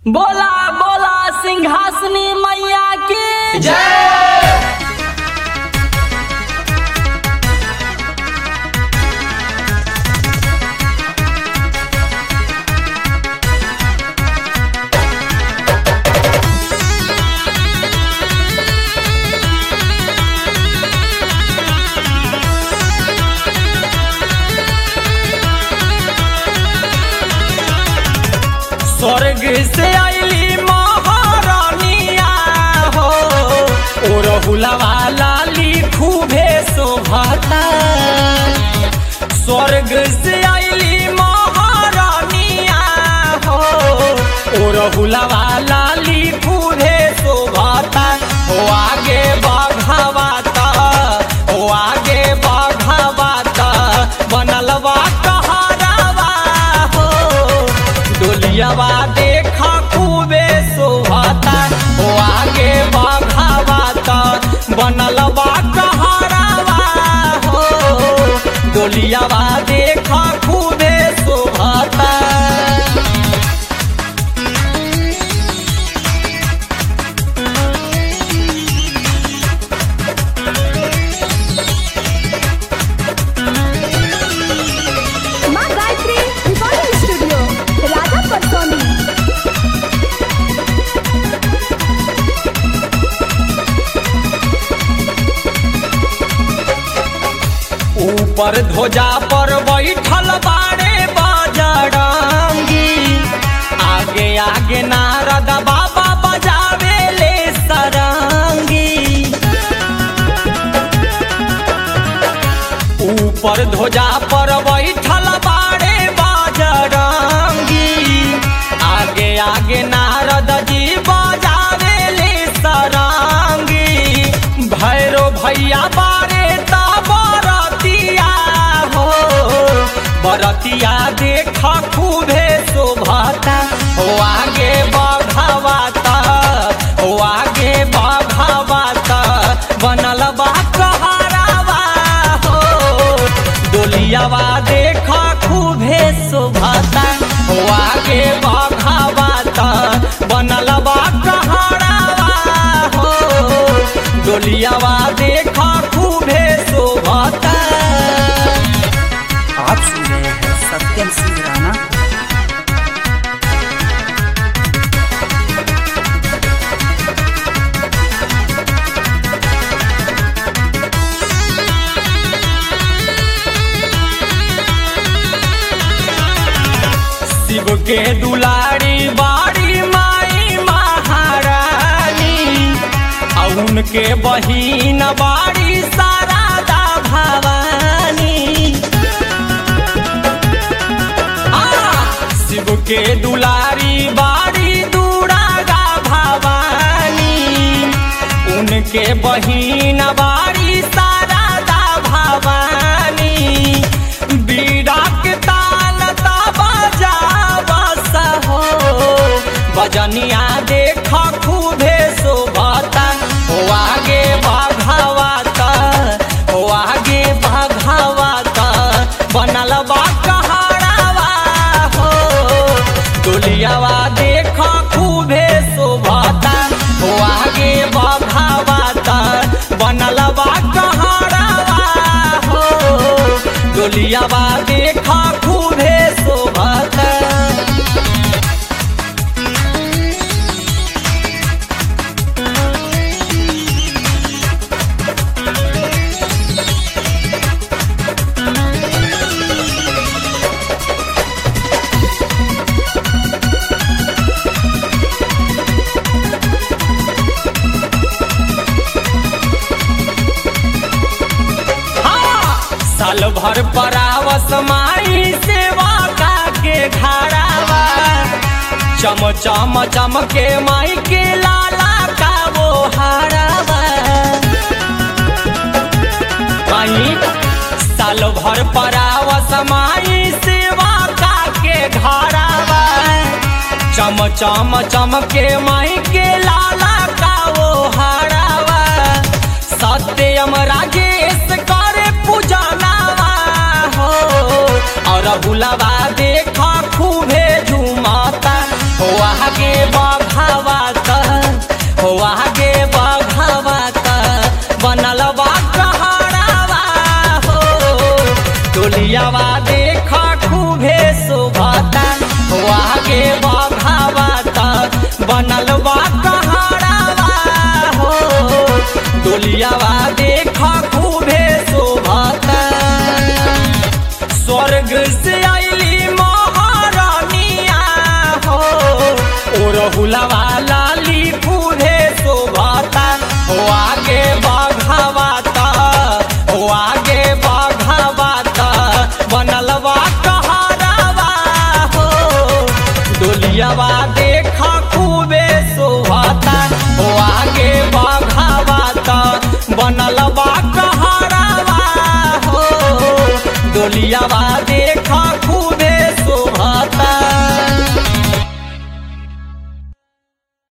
बोला बोला सिंहासनी मैया की स्वर्ग से आईली महारानिया हो ओ रहुलवा लाली खूबे शोभता स्वर्ग से आईली महारानिया हो ओ रहुलवा लाली खूबे शोभता ओ आगे बढ़ावाता ओ आगे बढ़ावाता बनलवा कहारावा हो डोलियावा देखा खूबे शोभाता ओ आगे बढ़ावाता बनलवा कहारावा हो डोलियावा देखा खूबे शोभाता माँ गायत्री रिकॉर्डिंग स्टूडियो राजा परसोनी ऊपर ध्वजा पर बैठल बाड़े बजरंगी आगे आगे नारद बाबा बजावे ले सरंगी ऊपर ध्वजा पर बैठल बाड़े बजरंगी आगे आगे नारद जी बजावे ले सरंगी भैरो भैया बारे ता बरतिया हो बरतिया देख खूबे शोभता हो आगे बढ़ावाता हो आगे बढ़ावाता बनल बा कहरावा हो डोलियावा देख खूबे शोभता हो आगे बढ़ावाता बनल बा कहरावा हो डोलियावा देख खूबे शोभता आप सुन रहे हैं सत्यम सिंह राणा शिव के दुलारी बाड़ी माई महारानी आ उनके बहिन बाड़ी शारदा भवानी आ, शिव के दुलारी बाड़ी दुरागा भवानी उनके बहिन बाड़ी शारदा भवानी बीड़ा के ताल ता बजावस हो बजनिया देख खूबे शोभता हो आगे बढ़ावाता हो आगे बढ़ावाता बनल बा कहरावा हो डोलियावा देख खूबे शोभता हो आगे बढ़ावाता बनल बा कहरावा हो डोलियावा देख खूबे शोभता हाँ, साल भर परावस माई सेवा का के घरावा चम चम चम के माई के लाला का वो हारावा माई साल भर परावस माई सेवा का के घरावा चम चम चम के माई के लाला का वो हारावा सत्यम राजेश करे पूजनावा हो और बुलावा देखा खूबे झुमाता हो आगे बढ़ फूलवा